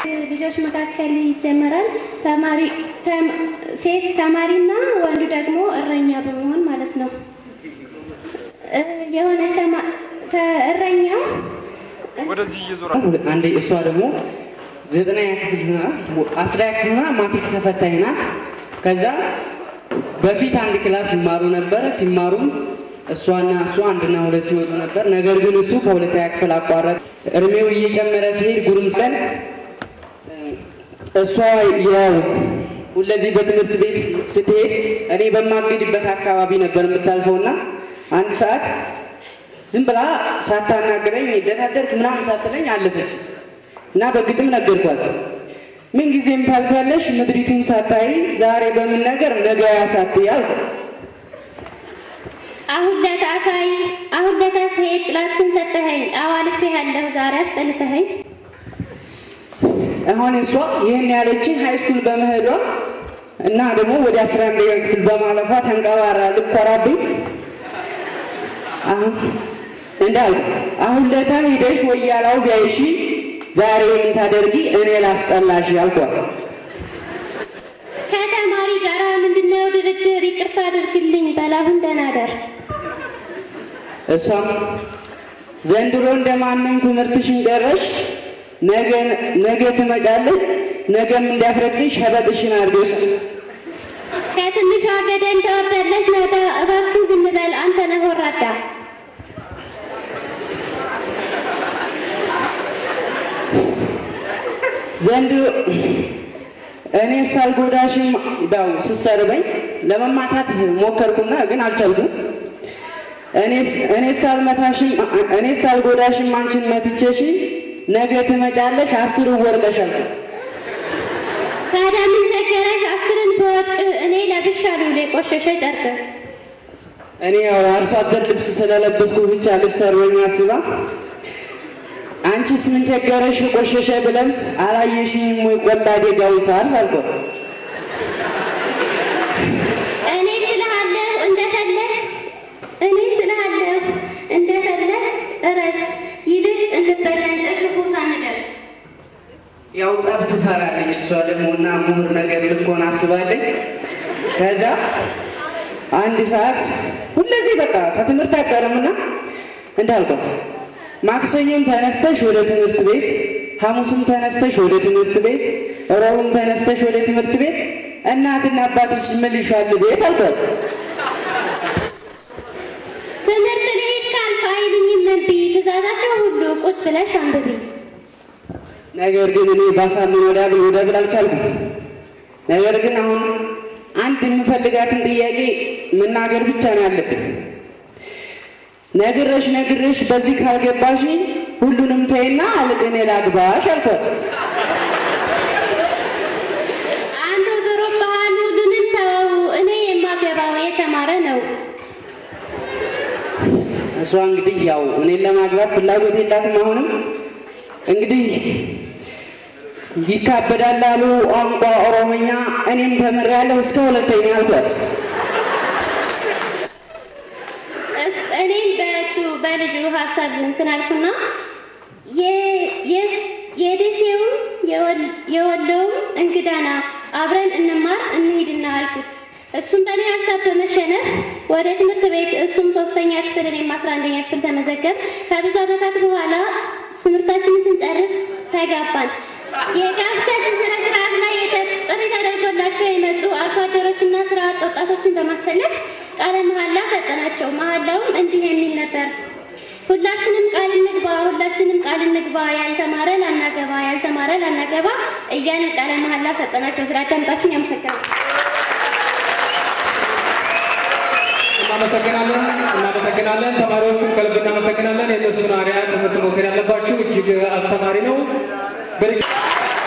ልጆች መካከል ይጀመራል። ተማሪ ተም- ሴት ተማሪና ወንዱ ደግሞ እረኛ በመሆን ማለት ነው። እ፣ የሆነች ተማ- ተ- እረኛው ወደዚህ እየዞረ አንዴ እሷ ደግሞ ዘጠነኛ ክፍል ሆና አስረኛ ክፍል ሆና ማትሪክ ተፈታኝ ናት። ከዛ በፊት አንድ ክላስ ይማሩ ነበረ። ሲማሩም እሷና እሱ አንድና ሁለት ይወጡ ነበር። ነገር ግን እሱ ከሁለተኛ ክፍል አቋረጥ። እድሜው እየጨመረ ሲሄድ ጉርምስለን እሷ ያው ሁለዚህ በትምህርት ቤት ስትሄድ እኔ በማግድበት አካባቢ ነበር የምታልፈውና አንድ ሰዓት ዝም ብላ ሳታናግረኝ ደታደርክ ምናምን ሳትለኝ አለፈች እና በግጥም ነገርኳት። ምን ጊዜም ታልፊያለሽ ምድሪቱን ሳታይ ዛሬ በምን ነገር ነገ ያሳትይ አልኳት። አሁን ለታሳይ አሁን ለታሳይ ጥላትክን ሰጠኸኝ አዋልፌ ያለሁ ዛሬ አስጠልተኸኝ አሁን እሷ ይህን ያለችን ሃይ ስኩል በመሄዷ እና ደግሞ ወደ አስራ አንደኛ ክፍል በማለፏ ተንቀባራ ልኮራብኝ አሁን እንዳልኩት አሁን ለታ ሂደሽ ወያላው ቢያይሺ ዛሬ ምን ታደርጊ እኔ ላስጠላሽ አልኳት። ከተማሪ ጋር ምንድነው ድርድር? ይቅርታ አድርግልኝ በላሁን ደህና ደር እሷም ዘንድሮ እንደማንም ትምህርትሽን ጨረሽ፣ ነገ ነገ ትመጫለሽ፣ ነገም እንዲያፍረቅሽ ሸበጥሽን አድርገሽ ከትንሿ ገደል ተወርዳለች ናዳ እባክህ ዝም በል አንተ ነህ ወራዳ ዘንድሮ እኔ ሳልጎዳሽም ያው ስሰርበኝ ለመማታት ሞከርኩና ግን አልቻልኩም። እኔ ሳልመታሽም እኔ ሳልጎዳሽም አንቺን መትቼሽ ነገ ትመጫለሽ አስር ወርቀሻል። ታዲያ ምን ቸገረህ አስርን በወድቅ እኔ ለብሻለሁ የቆሸሸ ጨርቅ እኔ ያው አርሶ አደር ልብስ ስለለበስኩ ብቻ ልሰርበኝ አስባ አንቺስ ምን ቸገረሽ ቆሸሸ ብለብስ አላየሽኝም ወይ ቆላ ደጋውን ሳርስ አልኳት። እኔ ስልሃለሁ እንደፈለግ እኔ ስልሃለሁ እንደፈለግ እረስ ይልቅ እንበለን እክፉ ሳንደርስ ያው ጠብ ትፈራለች እሷ ደግሞ እና ምሁር ነገር ልኮን አስባለኝ። ከዛ አንድ ሰዓት ሁለዚህ በቃ ከትምህርት አቀርምና እንዳልኳት ማክሰኞም ተነስተሽ ወደ ትምህርት ቤት፣ ሐሙስም ተነስተሽ ወደ ትምህርት ቤት፣ ረቡዕም ተነስተሽ ወደ ትምህርት ቤት፣ እናትና አባትሽ ምን ይሻል ቤት አልኳት። ትምህርት ልሂድ ካልክ አይሉኝም እምቢ ትእዛዛቸው ሁሉ ቁጭ ብለሽ አንብቢ ነገር ግን እኔ ባሳምን ወደ ብል ወደ ብል አልቻልኩም። ነገር ግን አሁን አንድ የምፈልጋትን ጥያቄ መናገር ብቻ ነው ያለብኝ። ነግረሽ ነግረሽ በዚህ ካልገባሽ ሁሉንም ተይና አልቅ እኔ ላግባሽ አልኳት። አንተ ዞሮ ባህል ሁሉንም ተወው እኔ የማገባው የተማረ ነው እሷ እንግዲህ ያው እኔን ለማግባት ፍላጎት የላትም። አሁንም እንግዲህ ይካበዳል አሉ ቋንቋ ኦሮሞኛ፣ እኔም ተምሬያለሁ እስከ ሁለተኛ አልኳት። እስ- እኔም በእሱ በልጁ ሀሳብ እንትን አልኩና የ- የስ- የደሴውም የወል- የወሎውም እንግዳና አብረን እንማር እንሂድና አልኩት። እሱም በእኔ ሀሳብ በመሸነፍ ወደ ትምህርት ቤት እሱም ሶስተኛ ክፍል እኔም አስራ አንደኛ ክፍል ተመዘገብ። ከብዙ ዓመታት በኋላ ትምህርታችንን ስንጨርስ ተጋባን። የጋብቻችን ስነ ስርዓት ላይ የተ- ጥሪ ተደርጎላቸው የመጡ አርሶ አደሮችና ስራ አጥ ወጣቶችን በማሰለፍ ቃለ መሐላ ሰጠናቸው። መሐላውም እንዲህ የሚል ነበር። ሁላችንም ቃል እንግባ፣ ሁላችንም ቃል እንግባ፣ ያልተማረ ላናገባ፣ ያልተማረ ላናገባ እያልን ቃለ መሐላ ሰጠናቸው። ስላዳመጣችሁኝ አመሰግናለሁ። እናመሰግናለን እናመሰግናለን። ተማሪዎቹን ከልብ እናመሰግናለን። የእነሱን አርያ ትምህርት መውሰድ ያለባችሁ እጅግ አስተማሪ ነው። በድጋሚ